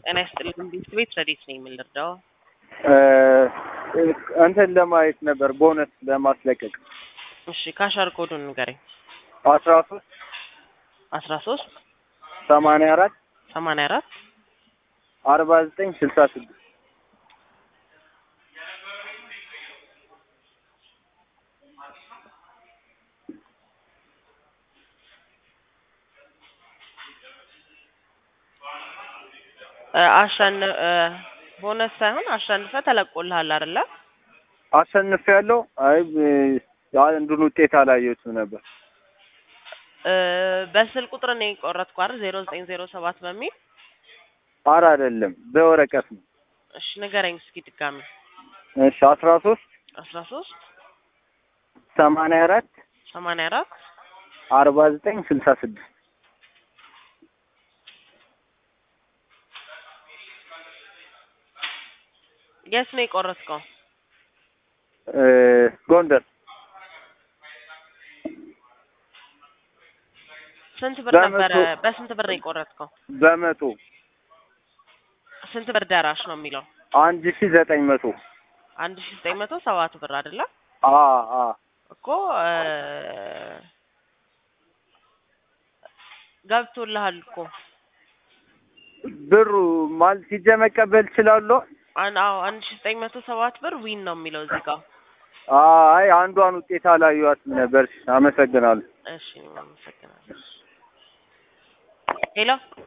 ጤና ይስጥልኝ። ቤት ቤት ረዴት ነኝ የምንረዳው እንትን ለማየት ነበር ቦነስ ለማስለቀቅ እሺ ካሻር ኮዱን ንገረኝ። አስራ ሶስት አስራ ሶስት ሰማንያ አራት ሰማንያ አራት አርባ ዘጠኝ ስልሳ ስድስት አሸን ቦነስ ሳይሆን አሸንፈ ተለቆልሃል አይደለ? አሸንፍ ያለው አይ አንዱን ውጤት አላየሁትም ነበር። እ በስል ቁጥር ነው የቆረጥኩ አይደል? ዜሮ ዘጠኝ ዜሮ ሰባት በሚል አር አይደለም በወረቀት ነው። እሺ ንገረኝ እስኪ ድጋሚ። እሺ አስራ ሶስት አስራ ሶስት ሰማንያ አራት ሰማንያ አራት አርባ ዘጠኝ ስልሳ ስድስት የት ነው የቆረጥከው? ጎንደር ስንት ብር በመቶ- ነበረ? በስንት ብር ነው የቆረጥከው? በመቶ ስንት ብር ደራሽ ነው የሚለው? አንድ ሺ ዘጠኝ መቶ አንድ ሺ ዘጠኝ መቶ ሰባት ብር አይደለ? አ አ እኮ እ ገብቶልሃል እኮ ብሩ ማለት ሂጄ መቀበል እችላለሁ? አን አዎ አንድ ሺ ዘጠኝ መቶ ሰባት ብር ዊን ነው የሚለው እዚህ ጋር። አይ አንዷን ውጤት አላየኋትም ነበር። አመሰግናለሁ። እሺ አመሰግናለሁ። ሄሎ